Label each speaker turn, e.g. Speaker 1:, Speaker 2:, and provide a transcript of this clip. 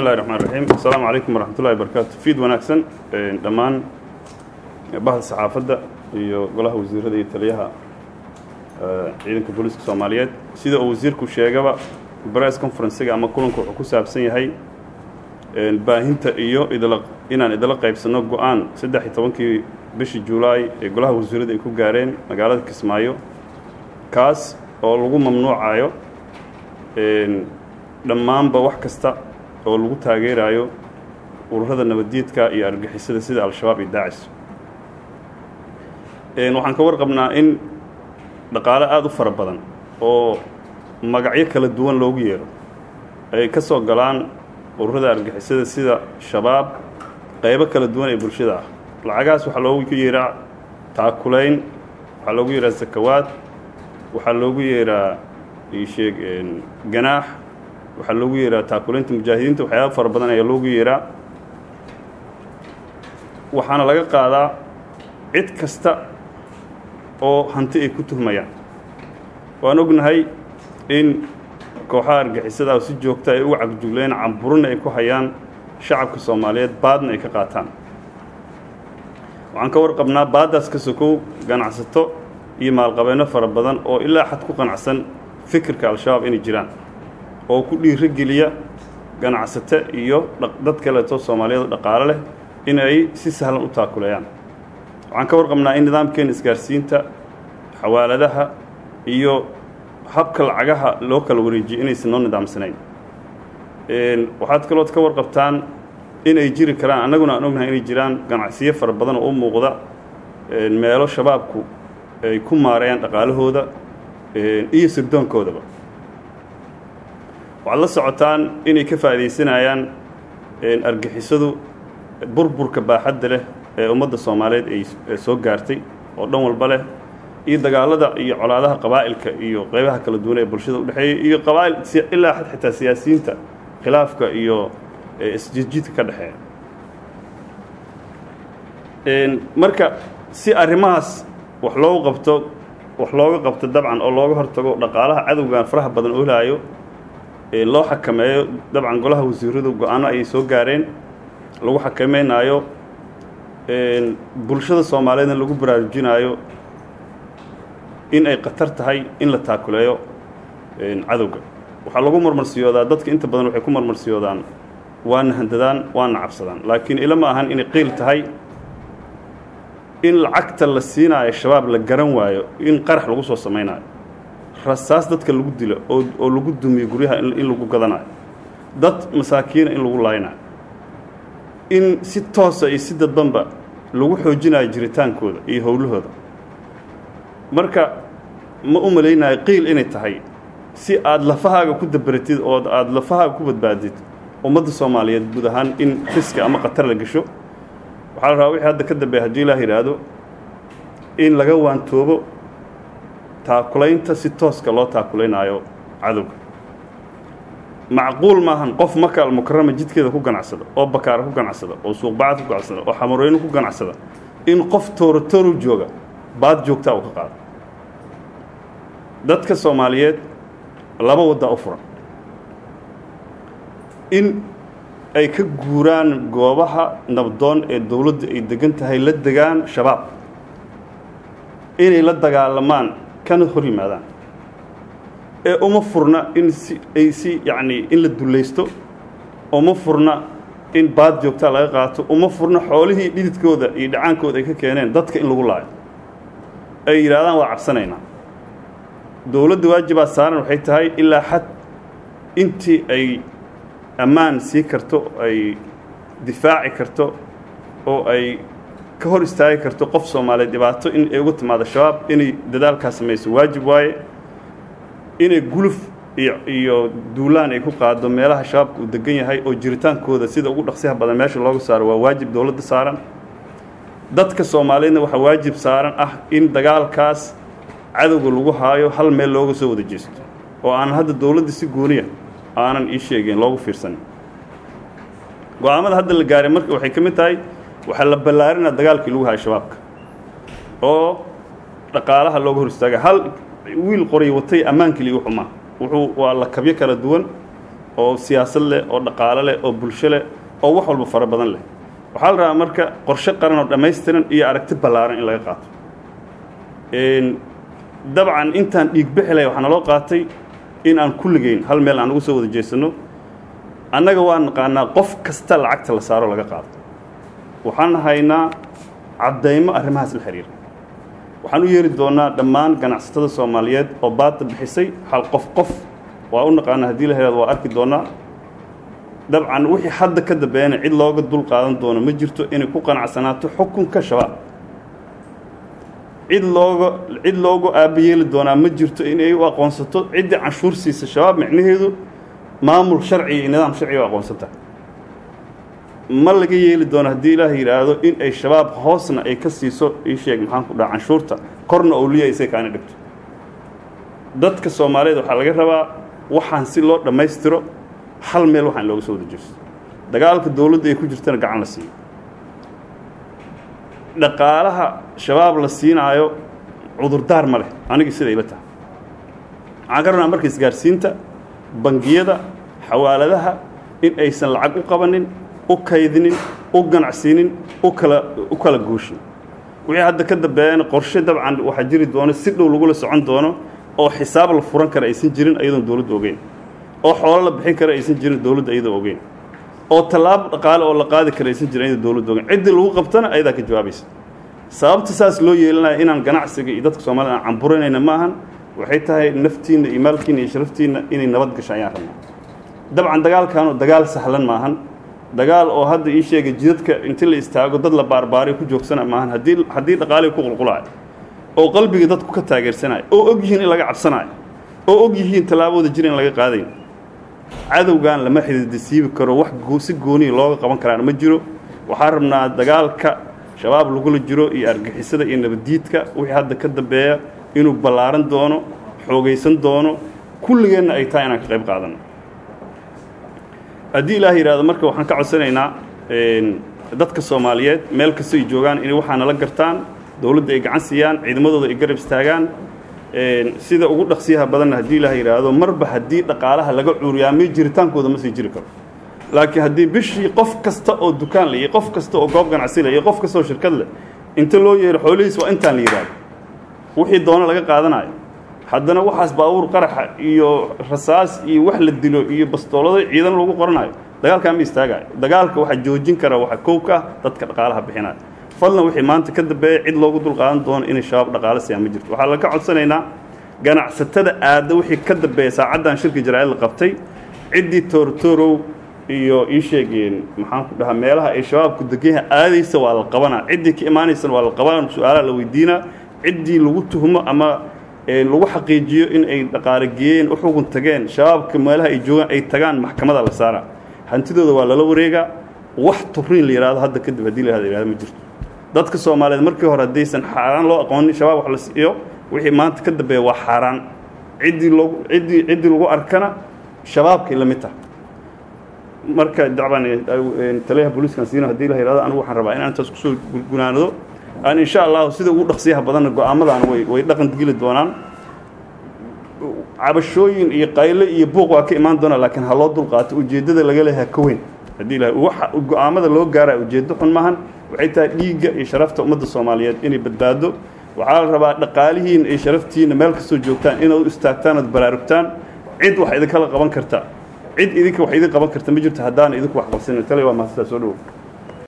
Speaker 1: illahi raxmaan raxiim assalaamu calaykum waraxmat ullahi barakaatu fiid wanaagsan dhammaan bahda saxaafadda iyo golaha wasiirada iyo taliyaha ciidanka booliiska soomaaliyeed sida uu wasiirku sheegaba bress conferencega ama kulanku wuxuu ku saabsan yahay baahinta iyo idla inaan idala qaybsanno go-aan saddex iyo tobankii bishii julaay ee golaha wasiirada ay ku gaareen magaalada kismaayo kaas oo lagu mamnuucayo dhammaanba wax kasta oo lagu taageerayo ururada nabaddiidka iyo argixisada sida al-shabaab iyo daacis waxaan ka warqabnaa in dhaqaale aada u fara badan oo magacyo kala duwan loogu yeero ay ka soo galaan ururada argixisada sida shabaab qaybo kala duwan ee bulshada ah lacagahaas waxaa loogu yeeraa taakulayn waxaa loogu yeeraa sakawaad waxaa loogu yeeraa isheeg ganaax waxaa loogu yeeraa taakulaynta mujaahidiinta waxyaaba fara badan ayaa loogu yeeraa waxaana laga qaadaa cid kasta oo hanti ay ku tuhmayaan waan ognahay in kooxaha argixisada si joogta ay uga cagjugleen camburina ay ku hayaan shacabka soomaaliyeed baadna ay ka qaataan waxaan ka warqabnaa baaddaas ka sokow ganacsato iyo maalqabeenno fara badan oo ilaa xad ku qanacsan fikirka al-shabaab inay jiraan oo ku dhiiro geliya ganacsate iyo dad kaleeto soomaaliyeed dhaqaale leh in ay si sahlan u taakuleeyaan waxaan ka warqabnaa in nidaamkeena isgaarsiinta xawaaladaha iyo habka lacagaha loo kala wareejiyo inaysan noo nidaamsanayn waxaad kalood ka warqabtaan in ay jiri karaan annaguna aan ognahay inay jiraan ganacsiyo fara badan oo u muuqda meelo shabaabku ay ku maareeyaan dhaqaalahooda iyo sirdoonkoodaba waxaad la socotaan inay ka faa'iidaysanayaan argixisadu burburka baaxadda leh ee ummadda soomaaliyeed ay soo gaartay oo dhan walba leh iyo dagaalada iyo colaadaha qabaa'ilka iyo qaybaha kala duwan ee bulshada udhexeeya iyo qabaa'il ilaa xad xitaa siyaasiyiinta khilaafka iyo isjiidjiidka ka dhexeeya marka si arrimahaas wax loogu qabto wax looga qabto dabcan oo looga hortago dhaqaalaha cadowgan faraha badan oolaayo loo xakameeyo dabcan golaha wasiiradu go-aano ayay soo gaareen lagu xakameynaayo bulshada soomaaliyeedna lagu baraarujinaayo in ay khatar tahay in la taakuleeyo cadowga waxaa lagu marmarsiyoodaa dadka inta badan waxay ku marmarsiyoodaan waana handadaan waana cabsadaan laakiin ila ma ahan inay qiil tahay in lacagta la siinaayo shabaab la garan waayo in qarax lagu soo samaynayo rasaas dadka lagu dilo oo oo lagu dumiyo guryaha in lagu gadanayo dad masaakiina in lagu laaynayo in si toosa iyo si dadbanba lagu xoojinayo jiritaankooda iyo howlahooda marka ma u malaynayo qiil inay tahay si aada lafahaaga ku dabaratid oo aada lafahaaga ku badbaadid ummadda soomaaliyeed guud ahaan in riska ama khatar la gesho waxaa la rabaa wixii hadda ka dambeeya haddii ilaah yidhaahdo in laga waantoobo taakulaynta si tooska loo taakulaynaayo cadowga macquul maahan qof maka almukarama jidkeeda ku ganacsada oo bakaara ku ganacsada oo suuqbacad ku ganacsada oo xamarweyne ku ganacsada in qof toorotooru jooga baad joogtaa uu ka qaado dadka soomaaliyeed laba waddaa u furan in ay ka guuraan goobaha nabdoon ee dowladda ay degan tahay la degaan shabaab inay la dagaalamaan kana hor yimaadaan ee uma furna in si ay si yacnii in la dullaysto uma furna in baad joogtaa laga qaato uma furna xoolihii dhididkooda iyo dhacaankooda ay ka keeneen dadka in lagu laayo ay yidhahdaan waa cabsanaynaa dowladda waajibaa saaran waxay tahay ilaa xad intii ay ammaan sii karto ay difaaci karto oo ay ka hor istaagi karto qof soomaaliyeed dhibaato in ay uga timaado shabaab inay dadaalkaa samayso waajib waaye inay guluf iyo iyo duulaan ay ku qaado meelaha shabaabka uu degan yahay oo jiritaankooda sida ugu dhaqsiyaha badan meesha looga saaro waa waajib dowladda saaran dadka soomaaliyeedna waxaa waajib saaran ah in dagaalkaas cadowga lagu haayo hal meel looga soo wada jeesto oo aan hadda dowladda si gooniya aanan ii sheegeen loogu fiirsanin go-aamada hadda la gaaray marka waxay ka mid tahay waxaa la ballaarinaa dagaalkii lagu hayo shabaabka oo dhaqaalaha looga hor istaaga hal wiil qoray watay ammaankii liigu xumaa wuxuu waa la kabyo kala duwan oo siyaasad leh oo dhaqaalo leh oo bulsho leh oo wax walba fara badan leh waxaa la rabaa marka qorshe qaran oo dhammaystiran iyo aragti ballaaran in laga qaato dabcan intaan dhiig bixilay waxaa naloo qaatay in aan kulligeyn hal meel aan ugu soo wada jeesanno annaga waa naqaanaa qof kasta lacagta la saaro laga qaado waxaan haynaa caddaymo arrimahaas la xiriira waxaan u yeeri doonaa dhammaan ganacsatada soomaaliyeed oo baadda bixisay hal qof qof waa u naqaanaa haddii la helaado waa arki doonaa dabcan wixii hadda ka dambeeyana cid looga dul qaadan doono ma jirto inay ku qanacsanaato xukunka shabaab cid looga cid loogu aabayeeli doonaa ma jirto inay u aqoonsato ciddii canshuur siisa shabaab micnaheedu maamul sharci iyo nidaam sharciga u aqoonsantaha ma laga yeeli doono haddii ilaah yidhaahdo in ay shabaab hoosna ay ka siiso ii sheeg maxaan ku dhaha canshuurta korna owliya isay kaana dhigto dadka soomaaliyeed waxaa laga rabaa waxaan si loo dhammaystiro hal meel waxaan looga soo wada jeesto dagaalka dowladda ay ku jirtana gacan la siiyo dhaqaalaha shabaab la siinaayo cudurdaar ma leh anigii sida ila tahay waxaan ka rabnaa marka isgaarsiinta bangiyada xawaaladaha in aysan lacag u qabanin u kaydinin u ganacsiinin u kala u kala guushin wixii hadda ka dambeeyana qorshe dabcan waxaa jiri doono si dhow lagula socon doono oo xisaab la furan kara aysan jirin iyadoon dowladda ogeyn oo xoolo la bixin kara aysan jirin dowladda iyadoo ogeyn oo tallaabo dhaqaale oo la qaadi kara aysan jirin iyadoo dowladda ogeyn ciddii lagu qabtana ayadaa ka jawaabaysa sababta saas loo yeelanaya inaan ganacsiga iyo dadka soomaalida aan camburanayna ma ahan waxay tahay naftiinna iyo maalkiinna iyo sharaftiinna inay nabad gasho ayaan rabnaa dabcan dagaalkaanu dagaal sahlan maahan dagaal oo hadda ii sheegay jidadka inti la istaago dad la baarbaaray ku joogsana maahan haddii haddii dhaqaalihii ku qulqulaayo oo qalbiga dadku ka taageersanayo oo og yihiin in laga cabsanayo oo og yihiin tallaabooda jir in laga qaadayn cadowgan lama xididisiibi karo wax si gooniya looga qaban karaana ma jiro waxaan rabnaa dagaalka shabaab lagula jiro iyo argixisada iyo nabaddiidka wixii hadda ka dambeeya inuu ballaaran doono xoogaysan doono kulligeenna ay tahay inaan ka qayb qaadanno haddii ilaah yidhahdo marka waxaan ka codsanaynaa dadka soomaaliyeed meel kasta ay joogaan inay waxaa nala gartaan dowladda ay gacan siiyaan ciidamadooda ay garab istaagaan sida ugu dhaqsiyaha badanna haddii ilaah yidhaahdo marba haddii dhaqaalaha laga cuuriyaamiyo jiritaankooda ma sii jiri karo laakiin haddii bishii qof kasta oo dukaan leh iyo qof kasta oo goob ganacsi leh iyo qof kasta oo shirkad leh inta loo yeero xoolihiis waa intaan la yidhaahdo wixii doono laga qaadanayo haddana waxaas baabuur qaraxa iyo rasaas iyo wax la dilo iyo bastoolado ciidan lagu qoranayo dagaalkaa ma istaagayo dagaalka waxaa joojin kara waxaa kow ka ah dadka dhaqaalaha bixinaya fadlan wixii maanta ka dambeeya cid loogu dul qaadan doono inay shabaab dhaqaalo siiyaan ma jirto waxaa laga codsanaynaa ganacsatada aadda wixii ka dambeeya saacaddan shirka jaraa'id la qabtay ciddii toortoorow iyo ii sheegeen maxaan ku dhahaa meelaha ay shabaabku deganyaha aadaysa waa la qabanaa ciddii ka imaanaysana waa la qabanaa su-aalaha la weydiinaa ciddii lagu tuhmo ama lagu xaqiijiyo in ay dhaqaale geeyeen u xugun tageen shabaabka meelaha ay joogaan ay tagaan maxkamada la saaraa hantidooda waa lala wareegaa wax turiin la yidhahdo hadda kadib haddii la yihahdo ma jirto dadka soomaaliyeed markii hore haddaysan xaaraan loo aqoonin shabaab wax la siiyo wixii maanta ka dambeeya waa xaaraan ciddii loogu ciddii ciddii lagu arkana shabaabkay la mid tahay marka dacbaan taliyaha booliiskan siina haddii la yidhahdo anigu waxaan rabaa inaan intaas kusoo gunaanado aan insha allahu sida ugu dhaqsiyaha badanna go-aamadan way way dhaqan geli doonaan cabashooyin iyo qayle iyo buuq waa ka imaan doonaa laakiin ha loo dulqaato ujeeddada laga leeyahay ka weyn haddii ilahay waxa go-aamada loo gaaraya ujeeddo xun maahan waxay tahay dhiigga iyo sharafta ummadda soomaaliyeed inay badbaado waxaa la rabaa dhaqaalihiina iyo sharaftiina meel kastoo joogtaan inaad u istaagtaan ood baraarugtaan cid wax idinkala qaban karta cid idinka wax idin qaban karta ma jirto haddaan idinku wax qabsanin tale waa mahadsantaa soo dhowow